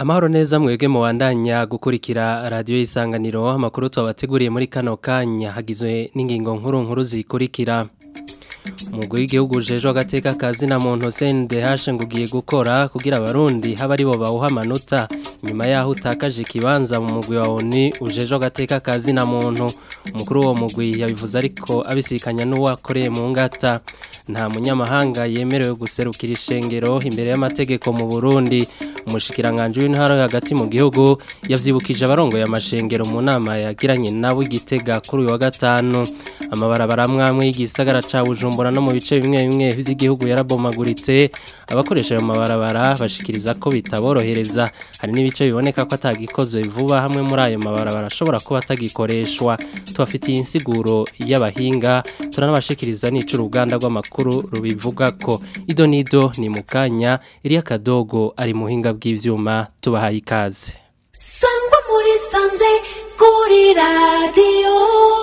Amahoro neza mwebwe mubandanya gukurikira radio isanganiro amakuru twabateguriye muri kano kanya hagizwe n'ingingo nkuru nkuru zikurikira umugwi w'igihugu ujejwe agateka kazi na muntu CNDH ngo ugiye gukora kugira abarundi haba ari bo bawuha amanota nyuma yaho utakaje ikibanza mu mugwi wa ONU ujejwe agateka kazi na muntu umukuru w'uwo mugwi yabivuze ariko abisikanya n'uwakoreye mu ngata nta munyamahanga yemerewe guserukira ishengero imbere y'amategeko mu Burundi umushikiranganje w'intara hagati mu gihugu yavyibukije abarongoye amashengero mu nama yagiranye nabo igitega kuri uyu wa gatanu amabarabara amwe y'igisagara ca Bujumbura no mu bice bimwe bimwe vy'igihugu yarabomaguritse abakoresha ayo mabarabara bashikiriza ko bitaborohereza hari n'ibice biboneka ko atagikozwe vuba hamwe muri ayo mabarabara ashobora kuba atagikoreshwa tubafitiye insiguro y'abahinga turanabashikiriza n'ico uruganda rw'amakuru rubivuga ko ido nido ni mukanya iriya kadogo ari muhinga bw'ivyuma tubahaye ikaze sangwa muri sanze kuri radiyo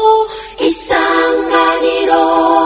isanganiro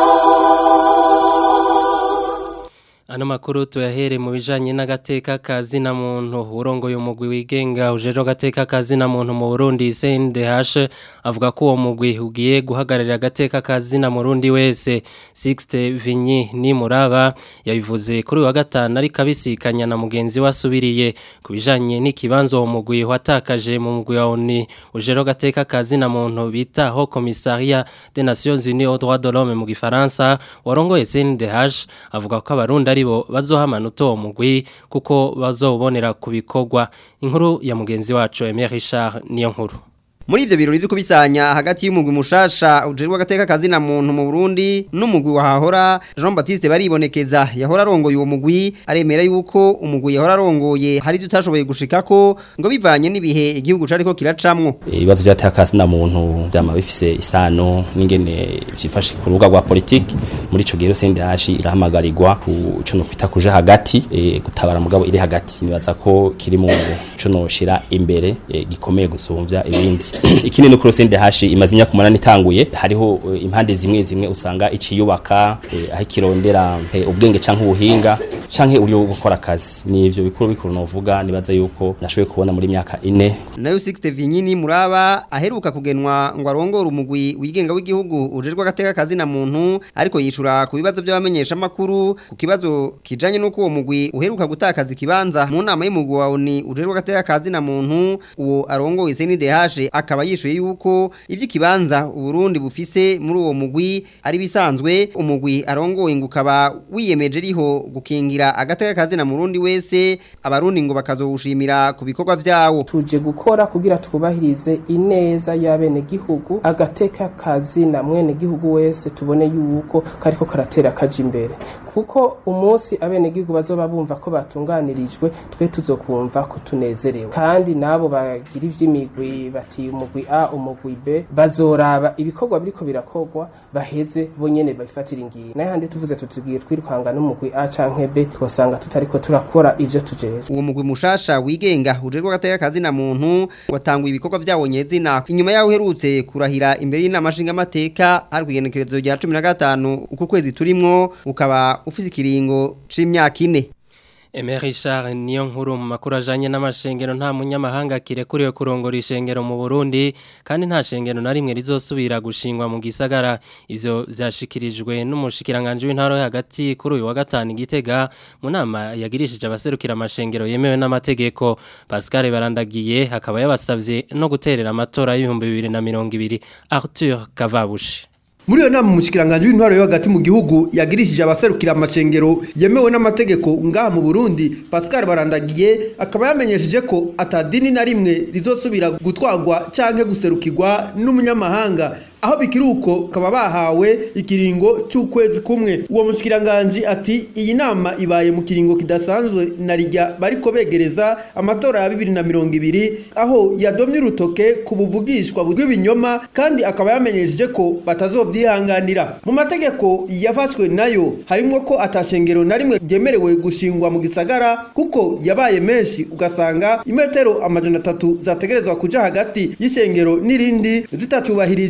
Ano makuru tuyahere mu bijanye n'agateka kazi na muntu urongoye umugwi wigenga ujeje agateka kazi na muntu mu Burundi CNDH avuga ko uwo mugwi ugiye guhagararira agateka kazi na murundi wese Sixte Vinyi ni muraba yabivuze kuri wa gatanu ari kabisikanya na mugenzi wasubiriye kubijanye n'ikibanzo uwo mugwi watakaje mu mugwi wa ONU ujeje agateka kazi na muntu bita ho commissariat des Nations Unies aux droits de l'homme mu gifaransa warongoye CNDH avuga ko abarundi ari bo bazoha amanota uwo mugwi kuko bazobonera ku bikorwa inkuru ya mugenzi wacu Aimé Richard niyo nkuru Muri ivyo birori byo kubisanya hagati y'umugwi mushasha ujerwa gateka kazi na muntu mu Burundi n'umugwi wahahora Jean Baptiste baribonekeza yahora arongoye uwo mugwi aremera yuko umugwi yahora arongoye hari tutashoboye gushikako ngo bivanye n'ibihe igihugu cariko kiracamwo ibibazo byateka kazi na muntu byama bifise isano n'ingene vyifashe ku rubuga rwa politiki muri ico gihe CNDH irahamagarirwa ku ico no kwita kuja hagati e, gutabara mugabo iri hagati nibaza ko kiri mu ico no shira imbere e, gikomeye gusumvya ibindi ikindi no kurose hashi imaze imyaka umunani itanguye hariho uh, impande zimwe zimwe usanga iciyubaka uh, aho kirondera uh, ubwenge canke ubuhinga canke uri gukora akazi nivyo bikuru bikuru novuga nibaza yuko nashoboye kubona muri myaka ine nayo 60 Vinyini muraba aheruka kugenwa ngo arongore umugwi wigenga w'igihugu ujerwa agateka kazi na muntu ariko yishura ku bibazo by'abamenyesha makuru ku kibazo kijanye nuko uwo mugwi uheruka gutakaza ikibanza mu nama y'umugwi wa ONU ujerwa agateka kazi na muntu uwo arongoye CNDH akaba yishuye yuko ivy'ikibanza Burundi bufise muri uwo mugwi ari bisanzwe umugwi arongoye ngo ukaba wiyemeje riho gukingira agateka kazi na murundi wese abarundi ngo bakazowushimira ku bikorwa vyawo tuje gukora kugira twubahirize ineza y'abene gihugu agateka kazi na mwene gihugu wese tubone yuko kariko karatera kaje imbere kuko umunsi abene gihugu bazoba bumva ko batunganirijwe twe tuzokumva ko tunezerewe kandi nabo bagira ivy'imigwi bati umugwi A umugwi B bazoraba ibikorwa biriko birakogwa baheze bonyene bafatira ingiye naye handi tuvuze tutugiye twirukanga n'umugwi A canke B twasanga tutariko turakora ivyo tujeje uwo mugwi mushasha wigenga ujerwa gateka kazi na muntu watanguye ibikorwa vyawo nyezina inyuma yaho uherutse kurahira imbere y'inama nshingamateka hari kugenekerezo rya 15 uko kwezi turimwo ukaba ufise ikiringo c'imyaka ine Aimé Richard niyo nkuru mu makuru ajanye n'amashengero nta munyamahanga kirekuriwe kurongora ishengero mu Burundi kandi nta shengero na rimwe rizosubira gushingwa mu gisagara ivyo vyashikirijwe n'umushikiranganje w'intaro hagati kuri uyu wa gatanu igitega mu nama yagirishije abaserukira amashengero yemewe n'amategeko Pascal Barandagiye akaba yabasavye no guterera amatora y'ibihumbi 2020 Arthur Kavabushi muri iyo nama umushikiranganje w'intwaro yo hagati mu gihugu yagirishije abaserukira amashengero yemewe n'amategeko ngaha mu Burundi Pascal Barandagiye akaba yamenyesheje ko atadini na rimwe rizosubira gutwagwa canke guserukirwa n'umunyamahanga aho bikiri uko kaba bahawe ikiringo cy'ukwezi kumwe uwo mushikiranganje ati iyi nama ibaye mu kiringo kidasanzwe na rijya bariko begereza amatora ya 2020 aho yadomye urutoke ku buvugishwa bw'ibinyoma kandi akaba yamenyesheje ko batazovyihanganira mu mategeko yafashwe nayo harimo ko atashengero na rimwe ryemerewe gushingwa mu gisagara kuko yabaye menshi ugasanga imetero amajana atatu zategerezwa kuja hagati y'ishengero n'irindi zitacubahirijwe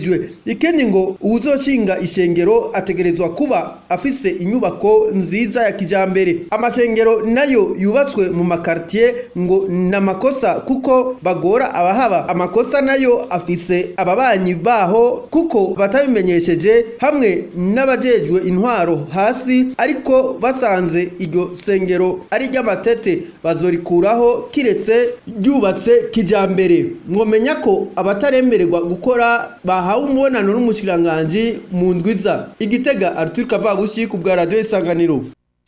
ikindi ngo uwuzoshinga ishengero ategerezwa kuba afise inyubako nziza ya kijambere amashengero nayo yubatswe mu makartier ngo namakosa kuko bagora abahaba amakosa nayo afise ababanyi baho kuko batabimenyesheje hamwe n'abajejwe intwaro hasi ariko basanze iryo sengero ari ry'amatete bazorikuraho kiretse ryubatse kijambere mwomenya ko abataremererwa gukora bahawe umubonano n'umushikiranganji mu ndwiza igitega Arthur Kavabushi ku bwa radio isanganiro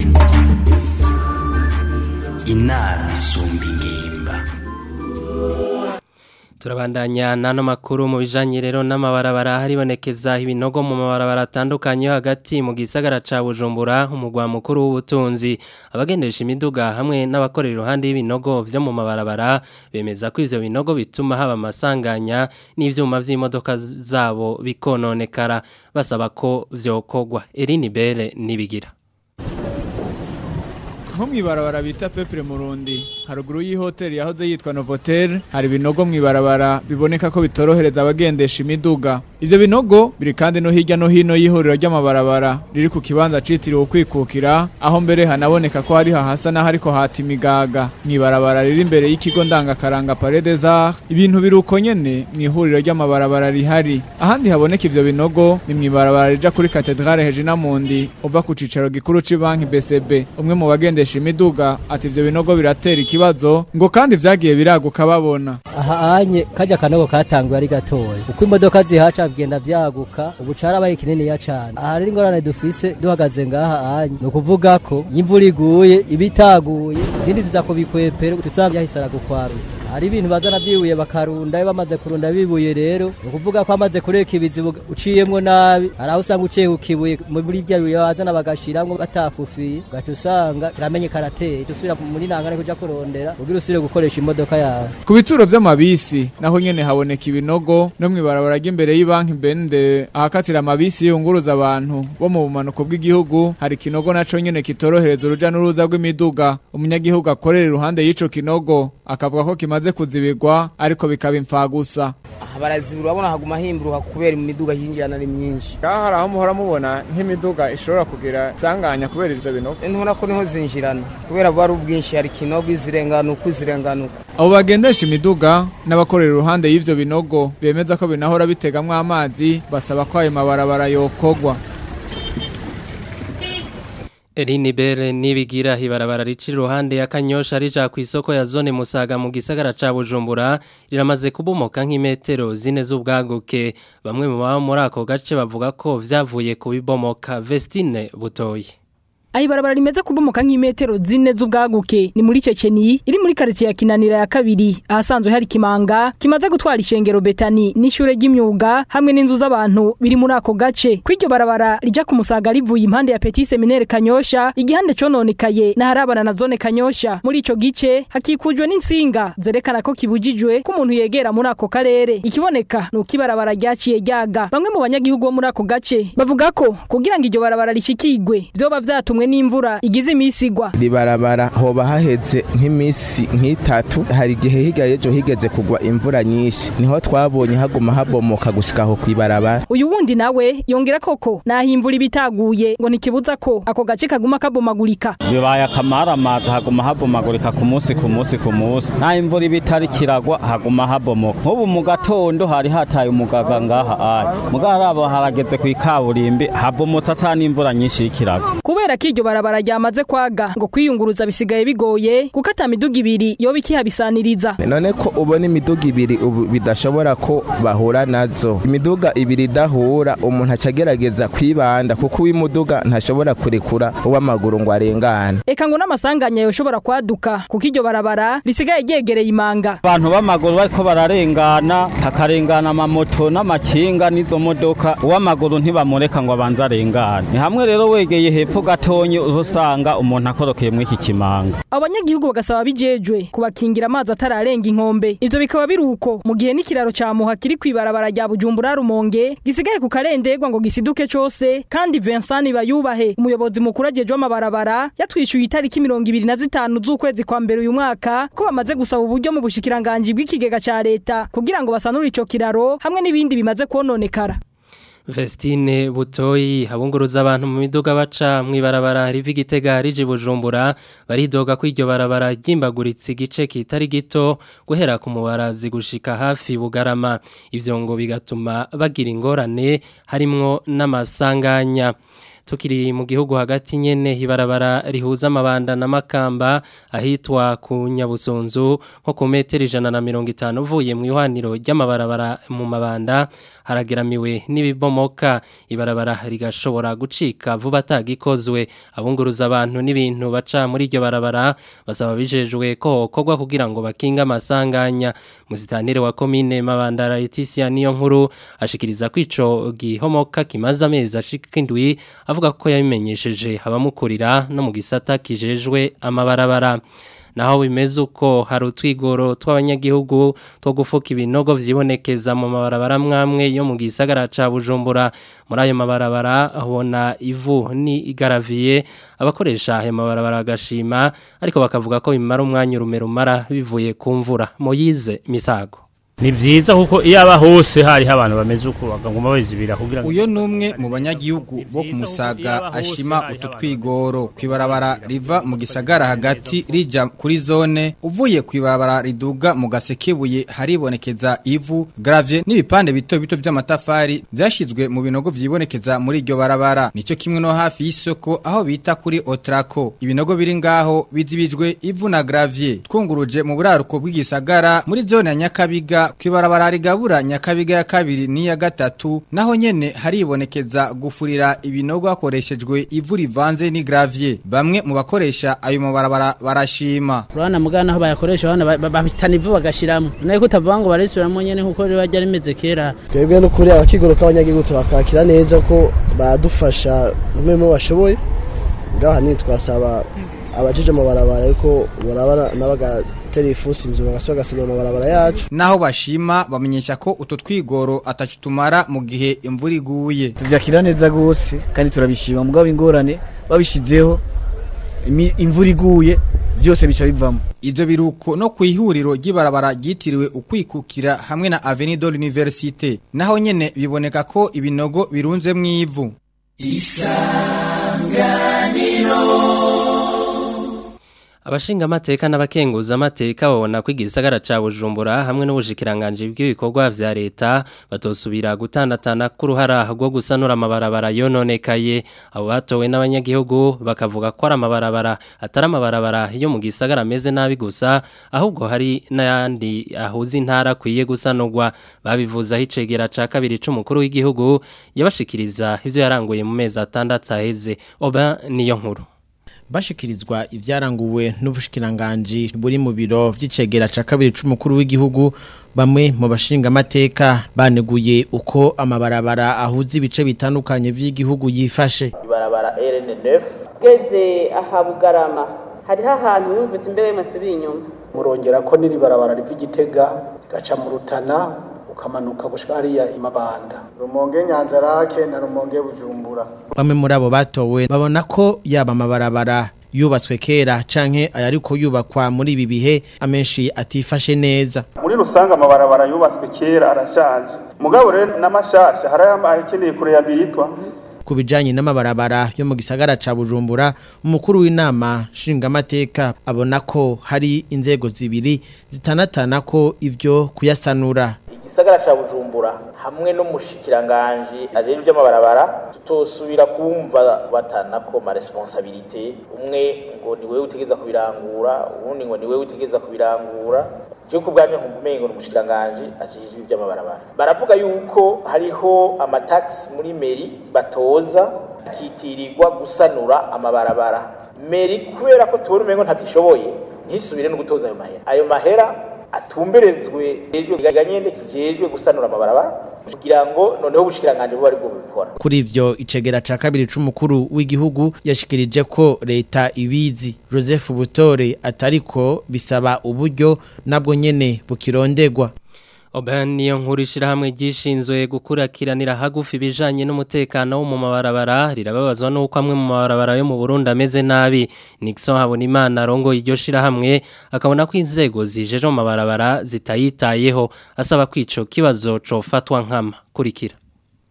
inama isumba ingimba Turabandanya nano makuru mu bijanye rero n'amabarabara haribonekeza ibinogo mu mabarabara atandukanye yo hagati mu gisagara ca Bujumbura umugwa mukuru w'ubutunzi abagendesha imiduga hamwe n'abakorera iruhande y'ibinogo vyo mu mabarabara bemeza ko ivyo binogo bituma haba amasanganya n'ivyuma vy'imodoka zabo bikononekara basaba ko vyokogwa Eline Bele nibigira nko mwibarabara bita Pepre Murundi haruguru y'ihoteli yahoze yitwa Novotel hari binogo mwibarabara biboneka ko bitorohereza abagendesha imiduga ivyo binogo biri kandi no hirya no hino y'ihuriro ry'amabarabara riri ku kibanza citiriwe ukwikukira aho mbere hanaboneka ko hari hahasa n'aho ariko hata imigaga mwibarabara riri imbere y'ikigo ndangakaranga Palais des Arts ibintu biruko nyene mw'ihuriro ry'amabarabara rihari ahandi haboneka ivyo binogo ni mwibarabara rija kuri Cathedrale Hejina Mundi uva ku cicaro gikuru c'ibanki BCB umwe mu bagendesha imiduga ati ivyo binogo biratera ikibazo ngo kandi vyagiye biraguka babona aha anye kajya kanogo katanguye ari gatoya uko imodoka zihaca bigenda vyaguka ubu carabaye kininiya cane aha rero ingorane dufise duhagaze ngaha anye ni ukuvuga ko imvura iguye ibitaguye izindi ziza kubikwepera usanga yahisara gukwarutsa hari ibintu bazana byibuye bakarunda iyo bamaze kurunda bibuye rero ni ukuvuga ko amaze kureka ibizibu uciyemwo nabi hari aho usanga uciye ukibuye muri rya bibuye bazana bagashiramwo batafufiye ugaca usanga kiramenye karateye usubira muri nangane kuja kurondera kugira usubire gukoresha imodoka yawe ku bituro vy'amabisi naho nyene haboneka ibinogo no mw'ibarabara ry'imbere y'ibanki bende ahakatira amabisi yunguruza abantu bo mu bumanuko bw'igihugu hari ikinogo naco nyene kitorohereza uruja n'uruza rw'imiduga umunyagihugu akorera iruhande y'ico kinogo akavuga ko kimaze kuzibirwa ariko bikaba imfagusa barazibura urabona haguma himburuka kubera imiduga yinjirana ari myinshi ngaha hari aho muhora mubona nk'imiduga ishobora kugira isanganya kubera ivyo binogo ntubona ko niho zinjirana kubera buba ari ubwinshi hari ikinogo izirenganuka izirenganuka abo bagendesha imiduga n'abakorera iruhande y'ivyo binogo bemeza ko binahora bitegamwo amazi basaba ko ayo mabarabara yokogwa Eline Bere nibigira hibarabara ricira iruhande ya Kanyosha rija ku isoko ya zone Musaga mu gisagara ca Bujumbura riramaze kubomoka nk'imetero zine z'ubwaguke bamwe mu baba muri ako gace bavuga ko vyavuye ku bibomoka Vestine butoyi Ahi barabara rimeze kubomoka nk'imetero zine z'ubwaguke ni muri Ceceni iri muri quartier ya Kinanira ya kabiri ahasanzwe hari kimanga kimaze gutwara ishengero Betani n'ishure ry'imyuga hamwe n'inzu z'abantu biri muri ako gace kwiryo barabara rija ku musaga rivuye impande ya Petit Seminaire Kanyosha igihande cononekaye na harabana na zone Kanyosha muri ico gice hakikujwe n'insinga zerekana ko kibujijwe ko umuntu yegera muri ako karere ikiboneka nuko ibarabara ryaciye ryaga bamwe mu banyagihugu bo muri ako gace bavuga ko kugira ngo iryo barabara rishikigwe vyoba vyatumwe n'imvura igize imisi igwa ribarabara hoba haheze nk'imisi nk'itatu hari igihe higa ejo higeze kugwa imvura nyinshi niho twabonye haguma habomoka gushika aho kwibarabara uyu wundi nawe yongera koko naho imvura ibitaguye ngo ntikibuza ko ako gace kaguma kabomagurika bibaye akamaramaza haguma habomagurika ku munsi ku munsi ku munsi nta imvura iba itari kiragwa haguma habomoka nk'ubu mu gatondo hari hataye umugaga ngaha ayi mugarabo harageze ku ikaburimbi habomotse ata n'imvura nyinshi y'ikirago kubera ko iryo barabara ryamaze kwaga ngo kwiyunguruza bisigaye bigoye kuko ata miduga ibiri yoba ikihabisaniriza none ko ubona imiduga ibiri ubu bidashobora ko bahura nazo imiduga ibiri idahura umuntu aca agerageza kwibanda kuko uw'imuduga ntashobora kurekura uw'amaguru ngo arengane eka ngo n'amasanganya yoshobora kwaduka kuko iryo barabara risigaye ryegereye imanga abantu b'amaguru bariko bararengana hakarengana amamoto n'amakinga n'izo modoka uw'amaguru ntibamureka ngo abanze arengane ni hamwe rero wegeye hepfo gatonyi usanga umuntu akorokeye muri iki kimanga abanyagihugu bagasaba bijejwe kubakingira amazi atararenga inkombe ivyo bikaba biri uko mu gihe n'ikiraro ca muha kiri kwibarabara rya bujumbura rumonge gisigaye ku karendegwa ngo gisiduke cose kandi Vincent bayubahe umuyobozi mukuru ajejwe amabarabara yatwishyuye itariki mirongo ibiri na zitanu z'ukwezi kwa mbere uyu mwaka ko bamaze gusaba uburyo mu bushikiranganji bw'ikigega ca leta kugira ngo basanure ico kiraro hamwe n'ibindi bimaze kononekara Vestine Butoyi abunguruza abantu mu miduga baca mwibarabara riva igitega rije bujumbura baridoga ko iryo barabara ryimbaguritse igice kitari gito guhera ku mubarazi gushika hafi bugarama ivyo ngo bigatuma bagira ingorane harimwo n'amasanganya tukiri mu gihugu hagati nyene hibarabara rihuza amabanda na makamba ahitwa ku nyabusunzu nko ku metero ijana na mirongo itanu uvuye mu ihwaniro ry'amabarabara mu mabanda harageramiwe n'ibibomoka ibarabara rigashobora gucika vuba atagikozwe abunguruza abantu n'ibintu baca muri iryo barabara basaba bijejwe ko hokorwa kugira ngo bakinga amasanganya muzitanire wa komine mabanda Laetitia niyo nkuru ashikiriza ko ico gihomoka kimaze amezi ashika indwi avuga ko yabimenyesheje abamukurira no mu gisata kijejwe amabarabara naho bimeze uko hari utwigoro tw'abanyagihugu two gufuka ibinogo vyibonekeza mu mabarabara mwamwe yo mu gisagara ca Bujumbura muri ayo mabarabara abona ivu ni igaraviye abakoresha ayo mabarabara agashima ariko bakavuga ko bimara umwanya urume rumara bivuye ku mvura Moyize Misago ni byiza kuko iyo aba hose hariho abantu bameze uko bakaguma bazibira kugira ngo uyo numwe mu banyagihugu bo kumusaga ashima utu twigoro kwibarabara riva mu gisagara hagati rija kuri zone uvuye kwibarabara riduga mu gasekebuye haribonekeza ivu gravye n'ibipande bito bito by'amatafari byashizwe mu binogo vyibonekeza muri iryo barabara nico kimwe no hafi y'isoko aho bita kuri Otraco ibinogo biri ngaho bizibijwe ivu na gravye twunguruje mu buraruko bw'igisagara muri zone ya Nyakabiga kwibarabara rigabura nyakabiga ya kabiri n'iya gatatu naho nyene haribonekeza gufurira ibinogo hakoreshejwe ivu rivanze ni gravier bamwe mu bakoresha ayo mabarabara barashima urabona mugana aho bayakoresha abana babitana ivu bagashiramo nayo kutavuga ngo barisubiramo nyene nkuko riba ryari rimeze kera twebwe no kuri abakigoro k'abanyagihugu turakakira neza ko badufasha mwemo bashoboye ngaha ni twasaba abajije amabarabara yuko barabara nabagatera ifusi inzu bagasubira gasinya amabarabara yacu naho bashima bamenyesha ko uto twigoro atacutumara mu gihe imvura iguye tuvyakira neza gose kandi turabishima mugabo ingorane babishizeho imvura iguye byose bica bivamo ivyo biruko no kwihuriro ry'ibarabara ryitiriwe ukwikukira hamwe na Avenue de l'Université naho nyene biboneka ko ibinogo birunze mwivu isanganiro Abashinga amateka n'abakenguza amateka babona ko igisagara ca Bujumbura hamwe n'ubushikiranganje bw'ibikorwa vya leta batosubira gutandatana ku ruhara rwo gusanura amabarabara yononekaye abo batowe n'abanyagihugu bakavuga ko ari amabarabara atari amabarabara yo mu gisagara ameze nabi gusa ahubwo hari n'ayandi ahuza intara akwiye gusanurwa babivuza hicegera ca kabiri c'umukuru w'igihugu yabashikiriza ivyo yaranguye mu mezi atandatu aheze oba niyo nkuru bashikirizwa ivyaranguwe n'ubushikiranganje buri mu biro vy'icegera ca kabiri c'umukuru w'igihugu bamwe mu bashinga amateka baneguye uko amabarabara ahuza ibice bitandukanye vy'igihugu yifashe ibarabara RN9 geze aha bugarama hariho ahantu yumvise imbere y'amasiri inyuma murongera ko niri barabara riva igitega rigaca mu rutana ukamanuka gushika hariya imabanda rumonge nyanza rake na rumonge bujumbura bamwe muri abo batowe babona ko yaba amabarabara yubatswe kera canke ayariko yubakwa muri ibi bihe amenshi atifashe neza muri rusange amabarabara yubatswe kera arashaje mugabo rero n'amashasha hari akeneye kureyabilitwa ku bijanye n'amabarabara yo mu gisagara ca Bujumbura umukuru w'inama nshingamateka abona ko hari inzego zibiri zitanatana ko ivyo kuyasanura igisagara ca Bujumbura hamwe n'umushikiranganje ajejwe by'amabarabara tutosubira kumva batana ko ma responsabilité umwe ngo ni wewe utegeza kubirangura ubundi ngo ni wewe utegeza kubirangura cyo kubwanje nkumengo n'umushikiranganje ajejwe by'amabarabara baravuga yuko hariho amataxi muri meri batoza kitirirwa gusanura amabarabara meri kubera ko tubona umengo ntabishoboye ntisubire no gutoza ayo mahera ayo mahera atumberezwe hejuru ganyende kijejwe gusanura amabarabara kugira ngo noneho ubushikiranganje buba aribwo bubikora kuri ivyo icegera ca kabiri c'umukuru w'igihugu yashikirije ko leta ibizi Joseph Butore atariko bisaba uburyo nabwo nyene bukirondegwa Oban niyo nkuru ishirahamwe gishinzwe gukurakiranira hagufi bijanye n'umutekano wo mu mabarabara rirababazwa nuko amwe mu mabarabara yo mu Burundi ameze nabi Nixon Habonimana arongo iryo shirahamwe akabona ko inzego zijeje mu mabarabara zitayitayeho asaba kwico kibazo cofatwa nkama kurikira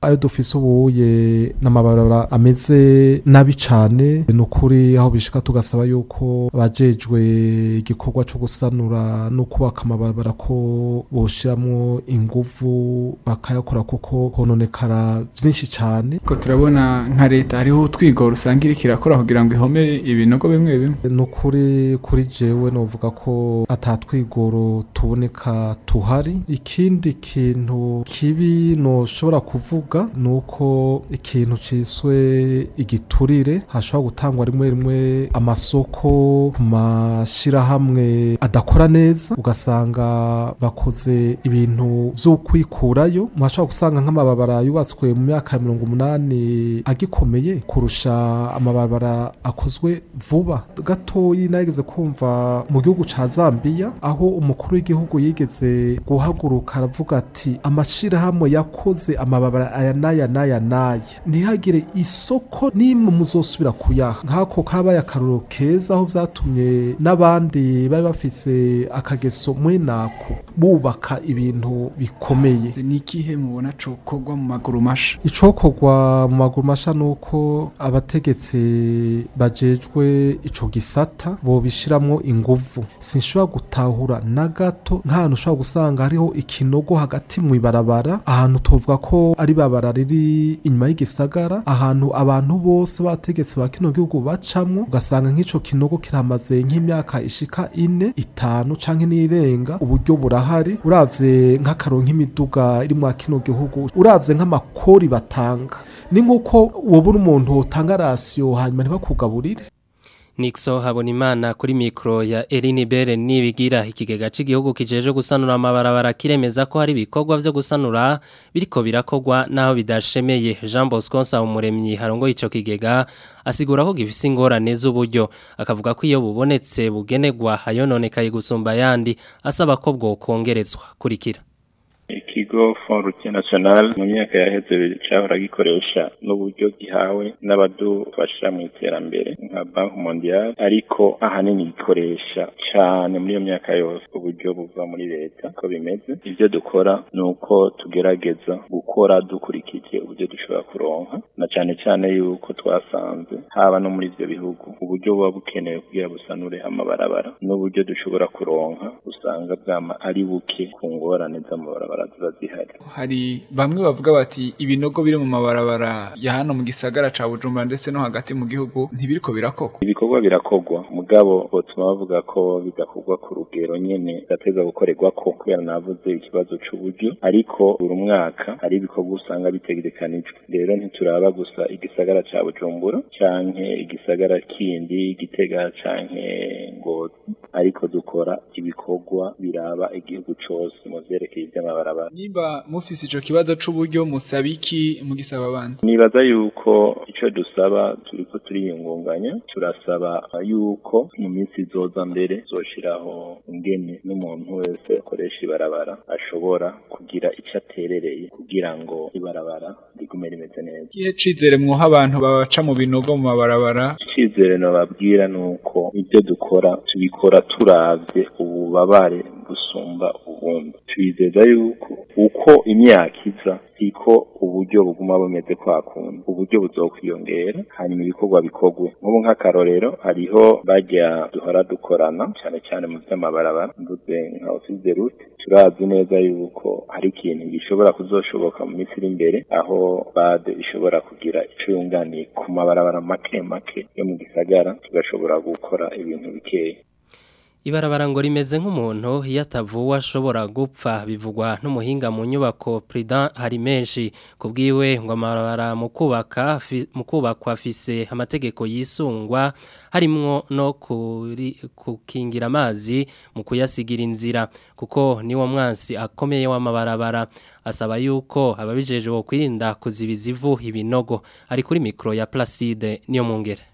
ayo dufise ubuye n'amabarabara ameze nabi cane ni ukuri aho bishika tugasaba yuko abajejwe igikorwa co gusanura no kubaka amabarabara ko boshiramwo inguvu bakayakora kuko hononekara vyinshi cane ko turabona nka leta hariho utwigoro usanga iriko irakora kugira ngo ihome ibinogo bimwe bimwe ni ukuri kuri jewe novuga ko atatwigoro tuboneka tuhari ikindi kintu kibi noshobora kuvuga ni uko ikintu ciswe igiturire hashobora gutangwa rimwe rimwe amasoko ku mashirahamwe adakora neza ugasanga bakoze ibintu vy'ukwikurayo mwashobora gusanga nk'amababara yubatswe mu myaka ya mirongo umunani agikomeye kurusha amababara akozwe vuba gatoyi nageze kumva mu gihugu ca Zambia aho umukuru w'igihugu yigeze guhaguruka aravuga ati amashirahamwe yakoze amababara aya n'aya n'aya n'aya ntihagire isoko nimwe muzosubira kuyaha nk'ako kabaye akaruro keza aho vyatumye n'abandi bari bafise akageso mwenako bubaka ibintu bikomeye ni ikihe mubona cokorwa mu maguru masha icokorwa mu maguru masha nuko abategetsi bajejwe ico gisata bobishiramwo inguvu sinshobora gutahura na gato nk'ahantu ushobora gusanga hariho ikinogo hagati mu ibarabara ahantu tuvuga ko ari barabara riri inyuma y'igisagara ahantu abantu bose bategetsi ba kino gihugu bacamwo ugasanga nk'ico kinogo kiramaze nk'imyaka ishika ine itanu canke n'irenga uburyo burahari uravye nk'akaro nk'imiduga iri mwa kino gihugu uravye nk'amakori batanga ni nk'uko wobura umuntu utanga rasiyo hanyuma ntibakugaburire Nixo Habonimana kuri mikro ya Eline Bere nibigira ikigega c'igihugu kijeje gusanura amabarabara kiremeza ko hari ibikorwa vyo gusanura biriko birakogwa naho bidashemeye Jean Bosco Nsawumuremyi harongo ico kigega asigura ko gifise ingorane z'uburyo akavuga ko iyo bubonetse bugenegwa hayononekaye gusumba yandi asaba ko bwo kongerezwa kurikira ikigo Fond Routier National mu myaka yaheze cyahora gikoresha n'uburyo gihawe n'abadufasha mu iterambere nka Bank Mondial ariko ahanini gikoresha cyane muri iyo myaka yose uburyo buva muri leta ko bimeze ibyo dukora ni uko tugerageza gukora dukurikije uburyo dushobora kuronka na cyane cyane yuko twasanze haba no muri ibyo bihugu uburyo buba bukenewe kugira busanure amabarabara n'uburyo dushobora kuronka usanga bwama ari buke ku ngorane z'amabarabara ziba zihari hari bamwe bavuga bati ibinogo biri mu mabarabara ya hano mu gisagara ca Bujumbura ndetse no hagati mu gihugu ntibiriko birakogwa ibikorwa birakogwa mugabo botuma bavuga ko bidakorwa ku rugero nyene gateza gukorerwa ko kubera navuze ikibazo c'uburyo ariko buri mwaka hari ibikorwa usanga bitegekanijwe rero ntituraba gusa igisagara ca Bujumbura canke igisagara kindi igitega canke ngozi ariko dukora ibikorwa biraba igihugu cose mu vyerekeye ivy'amabarabara nimba mufise ico kibazo c'uburyo musaba iki mugisaba abandi nibaza yuko ico dusaba turiko turiyungunganya turasaba yuko mu minsi izoza mbere zoshiraho ingene n'umuntu wese akoresha ibarabara ashobora kugira ico aterereye kugira ngo ibarabara rigume rimeze neza igihe cizere mwoha abantu babaca mu binogo mu mabarabara icizere nababwira nuko ibyo dukora tubikora turavye ububabare busumba ubundi twizeza yuko uko imyaka iza siko uburyo buguma bumeze kwa kundi uburyo buzokwiyongera hanyuma ibikorwa bikorwe nk'ubu nk'akarorero hariho bajya duhora dukorana cyane cyane mu by'amabarabara mvuze nka office route turazi neza yuko hari ikintu gishobora kuzoshoboka mu minsi iri imbere aho bade ishobora kugira ico yunganiye ku mabarabara make make yo mu gisagara tugashobora gukora ibintu bikeya Ibarabara ngo rimeze nk'umuntu iyo atavuwe ashobora gupfa bivugwa n'umuhinga mu nyubako Prudent hari menshi kubwiwe ngo amabarabara mu kubaka mu kubakwa afise amategeko yisungwa harimwo no kuri kukingira amazi mu kuyasigira inzira kuko niwo mwansi akomeye w'amabarabara asaba yuko ababijeje bo kwirinda kuzibiza ivu ibinogo ari kuri mikro ya Placide niyo mungere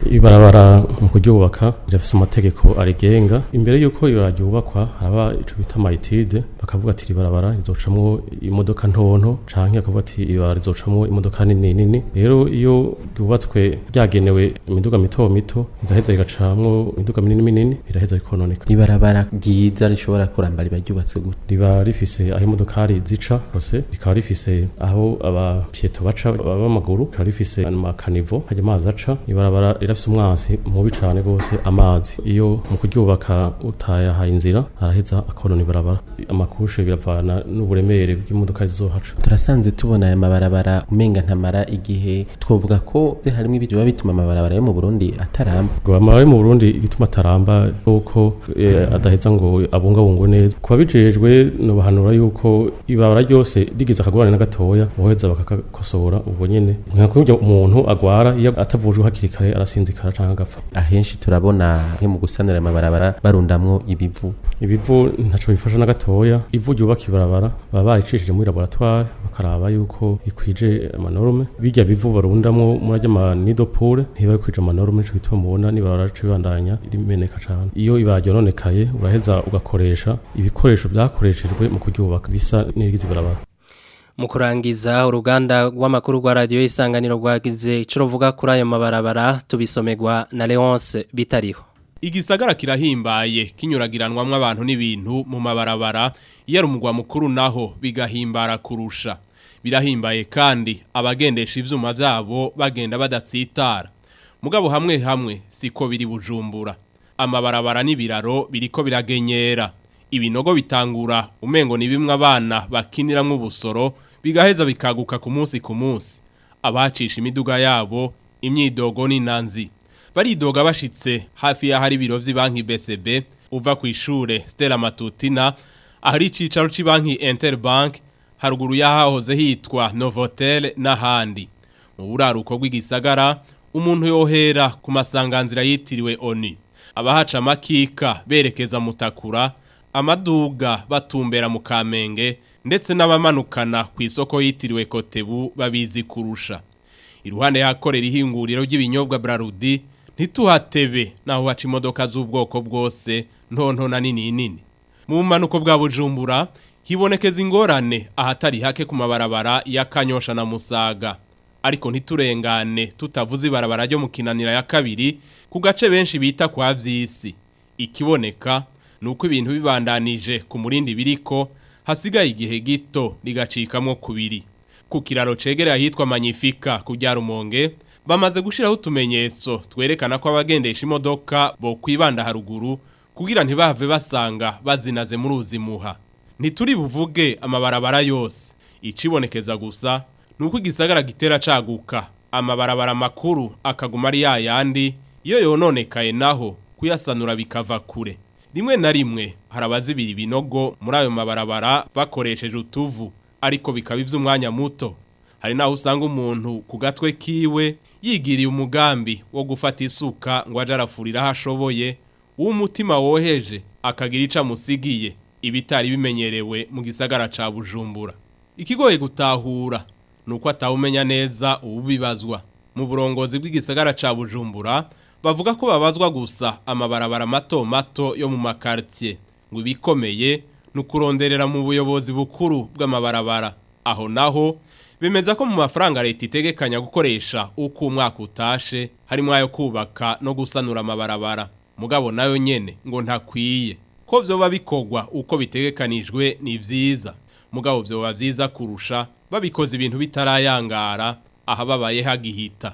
ibarabara mu kuryubaka rirafise amategeko arigenga imbere yuko ibarabara ryubakwa haraba ico bita mayitide bakavuga ati ibarabara rizocamwo imodoka ntonto canke bakavuga ati ibarabara rizocamwo imodoka nini nini rero iyo ryubatswe ryagenewe imiduga mito mito rigaheza rigacamwo imiduga minini minini biraheza bikononeka ibarabara ryiza rishobora kuramba riba ryubatswe gute riba rifise aho imodokari zica hose rikaba rifise aho abapieto baca b'amaguru rikaba rifise amakanivo hajya amazi aca ibarabara rirafise umwansi mubi cane gose amazi iyo mu kuryubaka utayahaye inzira araheza akonona ibarabara amakushe biravana n'uburemere bw'imodoka zizohaca turasanzwe tubona aya mabarabara umenga ntamara igihe twovuga ko harimo ibyo biba bituma amabarabara yo mu Burundi ataramba ngo amabarabara yo mu Burundi igituma ataramba nuko eh, adaheza ngo abungabungwe neza kuba bijejwe no bahanura yuko ibarabara ryose rigize akagorane na gatoya boheza bakakosora ubwo nyene nka kurya umuntu agwara iyo atavujwe hakiri kare arasinzikara canke agapfa ahenshi turabona nke mu gusanura amabarabara barundamwo ibivu ibivu ntaco bifasha na gatoya ivu ryubaka ibarabara baba baricishije muri laboratoire bakaraba yuko ikwije amanorme bijya bivu barundamwo muri ajya amanidopure ntiba bikwije amanorme nico gituma mubona nibarabara rica ribandanya rimeneka cane iyo ibara ryononekaye uraheza ugakoresha ibikoresho vyakoreshejwe mu kuryubaka bisa n'irigize ibarabara mu kurangiza uruganda rw'amakuru rwa radiyo isanganiro rwagize icyo ruvuga kuri ayo mabarabara tubisomerwa na leonce bitariho igisagara kirahimbaye kinyuragiranwamwo abantu n'ibintu mu mabarabara iyo ari umugwa mukuru naho bigahimbara kurusha birahimbaye kandi abagendesha ivyuma vyabo bagenda badatsitara mugabo hamwe hamwe siko biri bujumbura amabarabara n'ibiraro biriko biragenyera ibinogo bitangura umengo ni bimwe abana bakiniramwo ubusoro bigaheza bikaguka ku munsi ku munsi abacisha imiduga yabo imyidogo n'inanzi baridoga bashitse hafi y'ahari ibiro vy'ibanki BCB uva ku ishure Stella Matutina ahari icicaro c'banki Interbank haruguru yahahoze hitwa Novotel n'ahandi mu buraruko bw'igisagara umuntu yohera ku masanganzira yitiriwe ONU abahaca makika berekeza mutakura amaduga batumbera mu kamenge ndetse n'abamanukana ku isoko yitiriwe Kotebu babizi kurusha iruhande yakorera ihinguriro ry'ibinyobwa Brarudi ntituhatebe naho haca imodoka z'ubwoko bwose ntonto na nini nini mu bumanuko bwa bujumbura hibonekeza ingorane ahatari hake ku mabarabara ya kanyosha na musaga ariko ntiturengane tutavuze ibarabara ryo mu kinanira ya kabiri ku gace benshi bita kwa vyisi ikiboneka nuko ibintu bibandanije ku murindi biriko hasigaye igihe gito rigacikamwo kubiri ku kiraro cegereye ahitwa Magnifica kujya rumonge bamaze gushiraho utumenyetso twerekana ko abagendesha imodoka bo kwibanda haruguru kugira ntibahave basanga bazinaze muri uzimuha ntituri buvuge amabarabara yose icibonekeza gusa nuko igisagara gitera caguka amabarabara makuru akaguma ari yayandi iyo yononekaye naho kuyasanura bikava kure rimwe na rimwe harabazibira ibinogo muri ayo mabarabara bakoresheje utuvu ariko bikaba ivy'umwanya muto hari naho usanga umuntu ku gatwe kiwe yigiriye umugambi wo gufata isuka ngo aje arafurira aho ashoboye w'umutima woheje akagira ico amusigiye ibitari bimenyerewe mu gisagara ca bujumbura ikigoye gutahura nuko atawumenya neza ubibazwa mu burongozi bw'igisagara ca bujumbura bavuga ko babazwa gusa amabarabara mato mato yo mu makartier ngo ibikomeye nukuronderera mu buyobozi bukuru bw'amabarabara aho naho bemeza ko mu mafaranga leta itegekanya gukoresha uko umwaka utashe harimo ayo kubaka no gusanura amabarabara mugabo nayo nyene ngo ntakwiye ko vyoba bikorwa uko bitegekanijwe ni vyiza mugabo vyoba vyiza kurusha babikoze ibintu bitarayangara aha babaye hagihita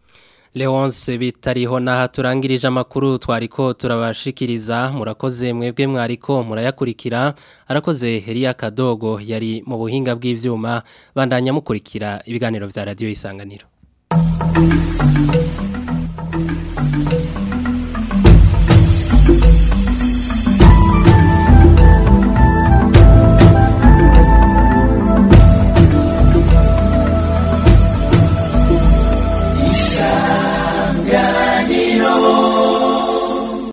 Leonce bitariho naha turangirije amakuru twariko turabashikiriza murakoze mwebwe mwariko murayakurikira arakoze Heria Kadogo yari mu buhinga bw'ivyuma bandanya mukurikira ibiganiro vya radio isanganiro